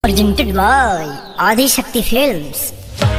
presented by Adi Shakti Films.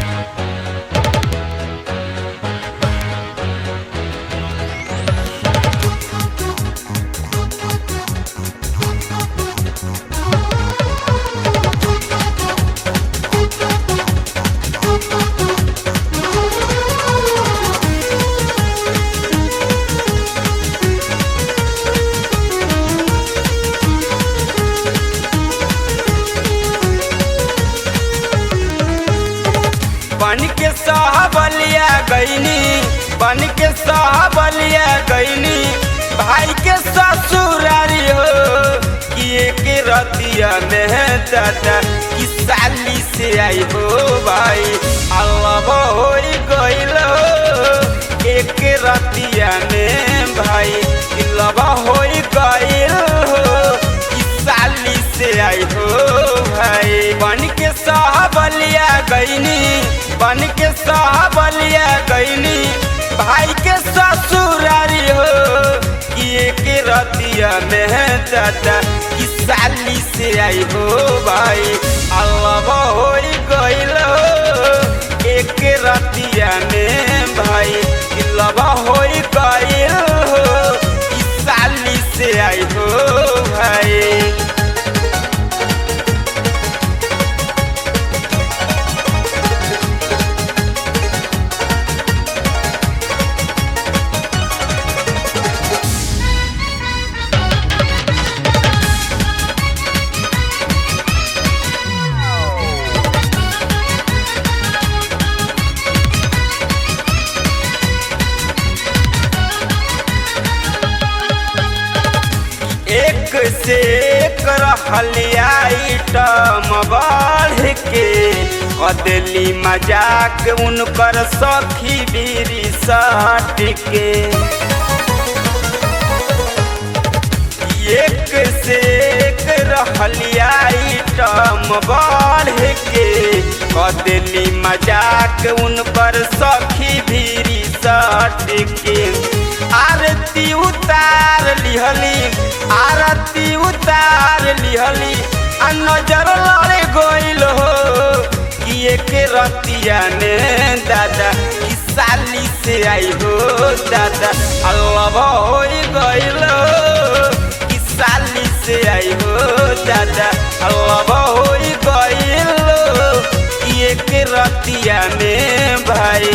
बन के साहबलिया गईनी बन के साहबलिया गईनी भाई के ससुरारी हो कि एक रतिया में दादा कि साली से आई हो भाई अल्लाह हो गईल हो एक रतिया में भाई लबा हो गईल हो कि साली से आई हो भाई बन के साहबलिया गईनी बन के साहबलिया गईनी भाई के ससुरारी हो कि एक रतिया में दादा कि साली से आई हो भाई अल्लाह हो गईल हो एक रतिया में भाई कि लबा हो गईल हो कि साली से आई हो भाई एक से एक रहलियाइटम बढ़ के कदली मजाक उनकर सखी बीरी सट के एक से एक रहलियाइटम बढ़ के कदली मजाक उनकर सखी बीरी सट के आरती उतार लिहली आरती उतार लिहली आ नजर लड़े गइल हो कि एक रतिया ने दादा कि साली से आई हो दादा अल्लाह हो गइल हो कि साली से आई हो दादा अल्लाह हो गइल हो कि एक रतिया ने भाई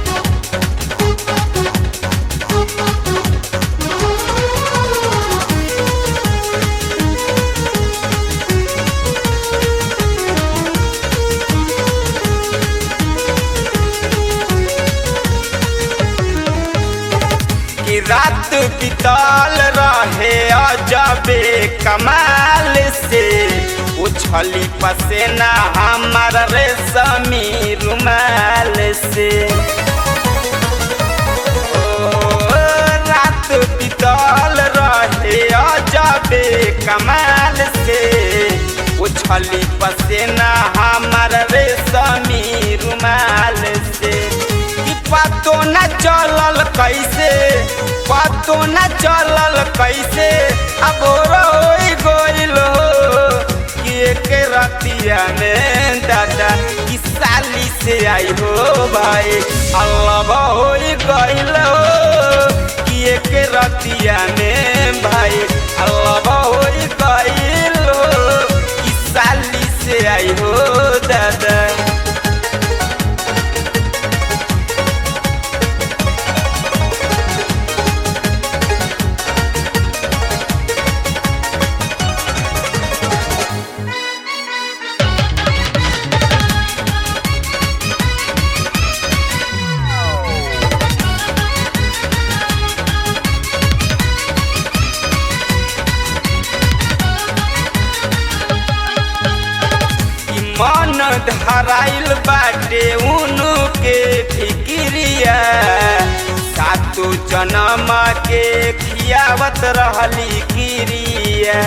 कि रात बिताल रहे अजबे कमाल से उछली पसेना हमार रेशमी रुमाल से ओ, रात बिताल रहे अजबे कमाल से उछली पसेना हमार रेशमी रुमाल से कि पतो न चलल कैसे पतो न चलल कैसे अब रोई गइल हो कि एक रतिया में दादा कि साली से आई हो भाई अल्लाह हो गइल हो कि एक रतिया में भाई अल्लाह हो गइल हो कि साली से आई हो दादा ई मन धराइल बाटे उनु के फिक्रिया सातो जन्म के खियावत रहली किरिया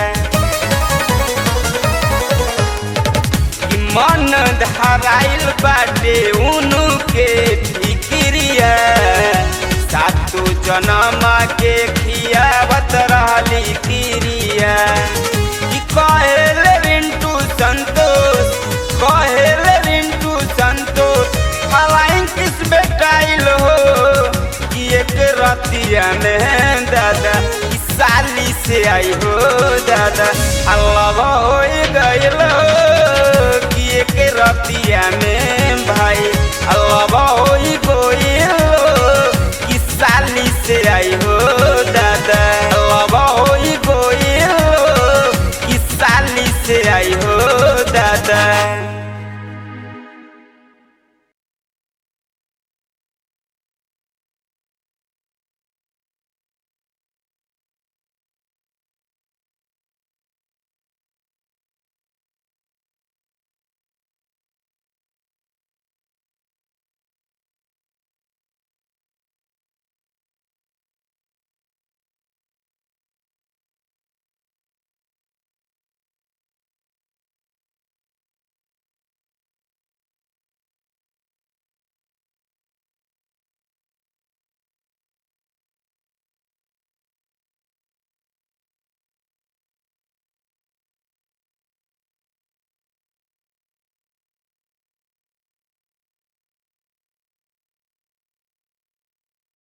ई मन धराइल बाटे उनु के फिक्रिया सातो जन्म के खियावत रहली किरिया कि कहेले रिंटू संतोष होलिया में दादा ई साली से आई हो दादा अल्लाह हो गइल